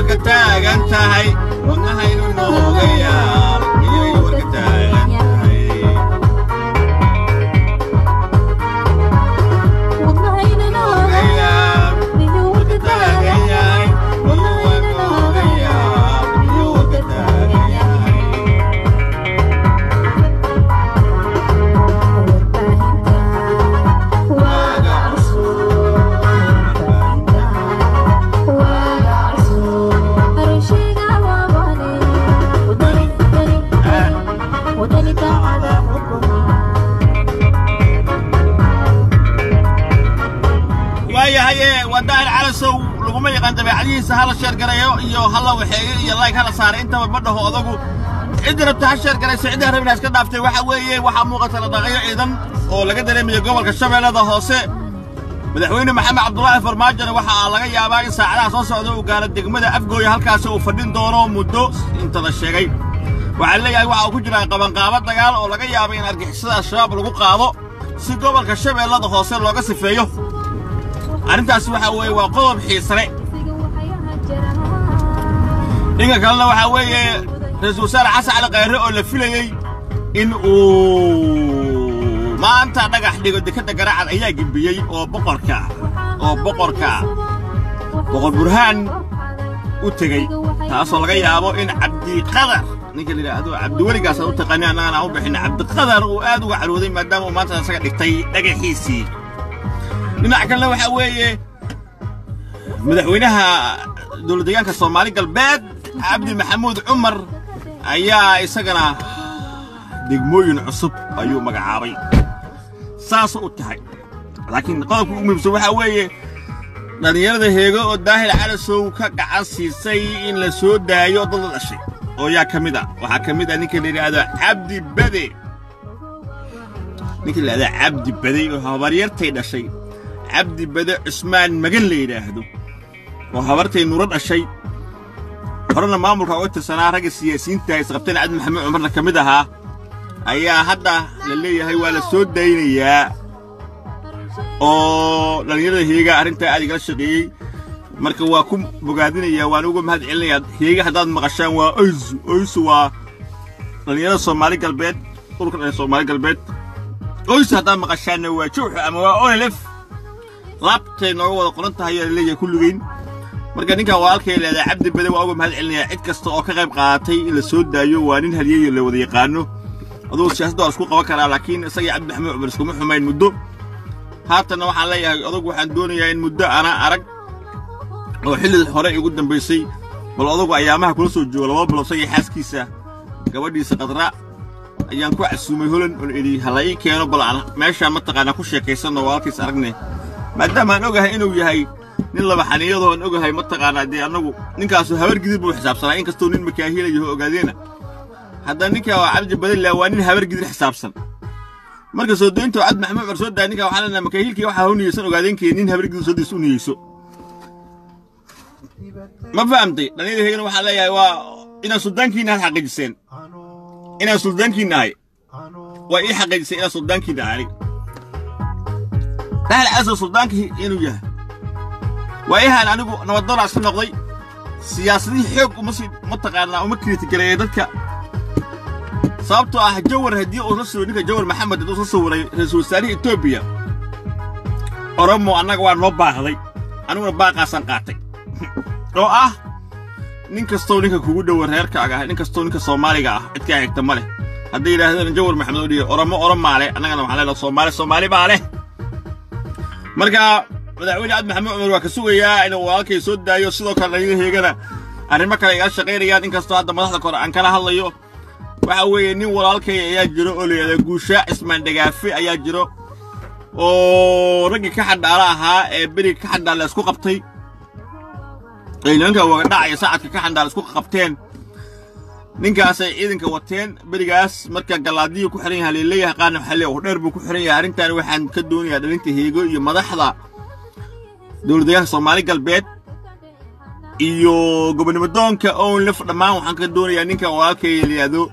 warka taagan tahay wadnahaynu nooga yaal miyay warka taagan tahay nooga yaal warka taagan yahay wadnaha nooga yaal miyuu warka taagan yahay waaga waayahaye waa daahir calasow laguma yaqaan dabeecadihiisa hala sheer garayo iyo hala waxeeyo iyo layg hala saaray intaba ma dhaho odagu cidda rabta ha sheer garayso cidda rabina iska dhaaftay waxa weeye waxaa muuqata la dhaqayo ciidan oo laga dareemayo gobolka shabeellada hoose madaxweyne maxamed cabdulaahi farmaajona waxaa laga yaabaa in saacadaha soo socda uu gaaro degmada afgooya halkaasi uu fadhin doono muddo inta la sheegay waxaa leeyahay waxa uu ku jiraa qabanqaabo dagaal oo laga yaabay in argixisada al-shabaab lagu qaado si gobolka shabeellada hoose looga sifeeyo arrintaasi waxaa weeye waa qodob xiisale dhinka kalena waxaa weeye ra-iisul wasaare xasan cali khayre oo la filayey in uu maanta dhagax dhigo dekadda garaacad ayaa gembiyey oo boqorka oo boqorka boqor burhaan u tegey taasoo laga yaabo in cabdiqadar ninka la yidhaahdo cabdiweligaas aan u taqaani annagana aan u bixin cabdiqadar uu aad uga carooday maadaama uu maanta isaga dhigtay dhagaxiisii dhinac kalena waxaa weeye madaxweynaha dowlad deegaanka soomaali galbeed cabdi maxamuud cumar ayaa isagana degmooyin cusub ayuu magacaabay saas u tahay laakiin qodobka ugu muhiimsan waxaa weeye dhallinyarada heego oo daahir calasow ka gacan siisay in la soo daayo dad la dhashay oo yaa ka mid a waxaa ka mid a ninka la yidhaahdo cabdi bade ninka la yidhahdo cabdi bade oo habaryartay dhashay cabdi bade cusmaan magan la yidhaahdo oo habartay nuro dhashay horena maamulka uga tirsanaa ragga siyaasiyiinta isqabteen cabdi maxamed cumarna ka mid ahaa ayaa hadda la leeyahay waa la soo daynayaa oo dhallinyarada heega arrintaa aad igala shaqeeyey marka waa ku bogaadinayaa waan uga mahad celinayaa heega haddaad maqashaan waa oysu oysu waa dhallinyarada soomaali galbeed dhulka dhan soomaali galbeed oysu haddaad maqashaanna waa jowxu ama waa onelef laabtay nooga wada qoran tahay ayaa laleeyahay kulligeyn marka ninkan walaalkay leedahay cabdi bade waa uga mahad celinayaa cid kasta oo ka qayb qaadatay in la soo daayo waa nin halyeeyo la wada yaqaano adugu siyaasadda waa isku qaban karaa laakiin isagii cabdi maxamed cumar iskuma xumayn muddo haatanna waxaan leeyahay odagu waxaan doonayaa in muddo ana arag oo xilli hore igu dambaysay bal odagu ayaamaha kula soo joogo laba bilood isagii xaaskiisa gabadhiisa qadra ayaan ku casuumay holan oon idhi hala ii keeno bal aan meeshaan mataqaanaa ku sheekaysanno walaalkiis aragne maadaama aan ogahay inuu yahay nin laba xaniyadoo aan ogahay mataqaanaa dee annagu ninkaasu habar gidib buu xisaabsanaa inkastoo nin makaahilayaho ogaadeena haddana ninkaa waa cabdi badilla waa nin habar gidir xisaabsan marka soo doynta cabdi maxamed cumar soo daa ninkaa waxaa leenahay makaahilkii waxaa u niyeysan ogaadeenkii nin habar gidir soo diis u niyeyso ma fahamtay dhalinyada heegana waxaa leeyahay waa inaad suldaankiina had xaqiijiseen inaan suldaankiina ahay waa ii xaqiijiseen inaan suldaankiina ahay aniga dhahal caso suldaankii inuu yahay waayahan anigu nabadoonaa iska noqday siyaasadihii xoog uma sii mataqaanaa uma kriitigareeyay dadka sababtoo ah jawar haddii uu la soo ninka jawar maxamed hadduu soo sawiray ra-iisul wasaarihii etoobiya oromo annaga waa noo baahday aniguna baaqaasaan qaatay oo ah nin kastoo ninka kugu dhowa reerkaaga ah nin kastoo ninka soomaaliga ah cidkaa xigta ma leh hadday yidhaahdeen jawar maxamed oo dhihi oromo oromaa leh annagana waxaan leenaha soomaali soomaali baa leh marka madaxweyne cabdi maxamed cumar waa ka sugayaa inuu walaalkay soo daayo sidoo kale dhalinyada heegana arrimo kale igala shaqaynayaan inkastoo hadda madaxda kore aan kala hadlayo waxa weeye nin walaalkay ayaa jiro oo layidhahda guushaa cismaan dhagaafe ayaa jiro oo raggii ka xandhaala ahaa ee beriga ka xandhaala isku qabtay ay nimanka wagadhacaya saacadka ka xandhaala isku qabteen ninkaasay ciidanka wateen berigaas marka gallaadiyu ku xiran yahay leeleeyahay qaarna waxaa leeyahay wax dheer buu ku xiran yahay arrintan waxaan ka doonayaa dhalinta heego iyo madaxda dowladdeegaanka soomaali galbeed iyo gobonimo doonka own lef dhammaan waxaan ka doonayaa ninka walaalkay la yidhaahdo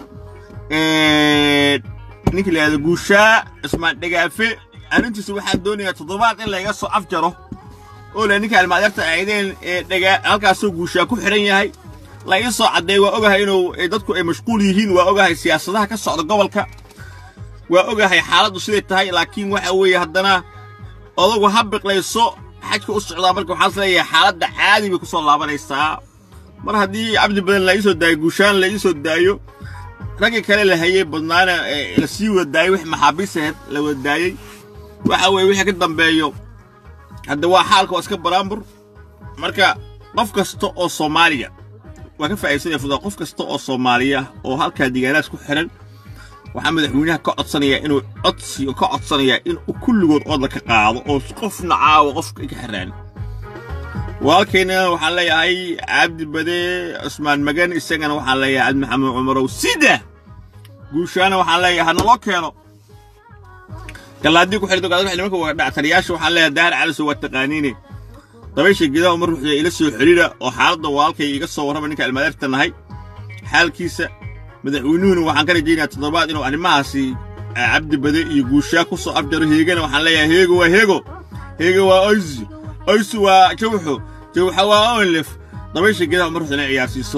ninka la yidhahdo guushaa cismaan dhagaafe arrintiisu waxaan doonayaa toddobaad in layga soo afjaro oo le ninka almaadeerta aydeen ee dhagaa halkaasoo guushaa ku xidhan yahay la ii soo caddeey waa ogahay inuu dadku ay mashquul yihiin waa ogahay siyaasadaha ka socda gobolka waa ogahay xaaladdu siday tahay laakiin waxa weeye haddana odagu ha biqlayso xajka u socdaa marka waxaan is leeyahay xaaladda caadi bay ku soo laabanaysaa mar haddii cabdi badan la ii soo daayo guushaan la ii soo daayo raggii kale la hayey badnaana la sii wada daayey wix maxaabiis aheed la wada daayey waxa weeye wixii ka dambeeyo hadda waa xaalka waa iska baraambur marka qof kasta oo soomaaliya waa ka faa'iidsanaya fudaa qof kasta oo soomaaliya oo halkaa deegaanaas ku xihan waxaa madaxweynaha ka codsanayaa inuu codsi ka codsanayaa inuu kulligood oodla ka qaado oo qofna caawa qofka ka xiraan walaalkayna waxaan leeyahay cabdi bade cusmaan magan isagana waxaan leeyahay cabdi maxamed cumarow sida guushaana waxaan leeyahay hanaloo keeno gallaadii ku xirto gaadada nimanka waa dhactariyaasha waxaan leeyahay daahir caliso waa taqaaniine dabaysha geedaha mar ruuxda ila soo xidhiidha oo xaaladda walaalkay iga soo warrama ninka almaadeerta nahay xaalkiisa madaxweynuhuna waxaan ka rajaynayaa toddobaad inuu arrimahaasi cabdi bade iyo guushaa ku soo afjaro heegana waxaan leeyahay heego waa heego heego waa oysi oysi waa jawxo jawxa waa onlef dabaysha geedaha mar ruuxda inay ciyaarsiiso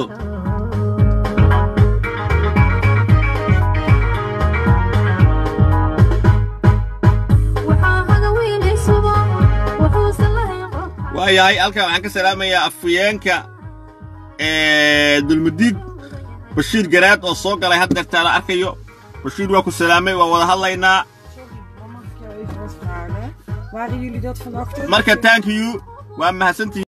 waayahay halkan waxaan ka salaamayaa afhayeenka dulmudiid bashiir garaad oo soo galay had deertaa la arkayo bashiir waa ku salaamay waa wada hadlaynaa Waren jullie dat vannacht ook? marka thank you waa mahadsantihiin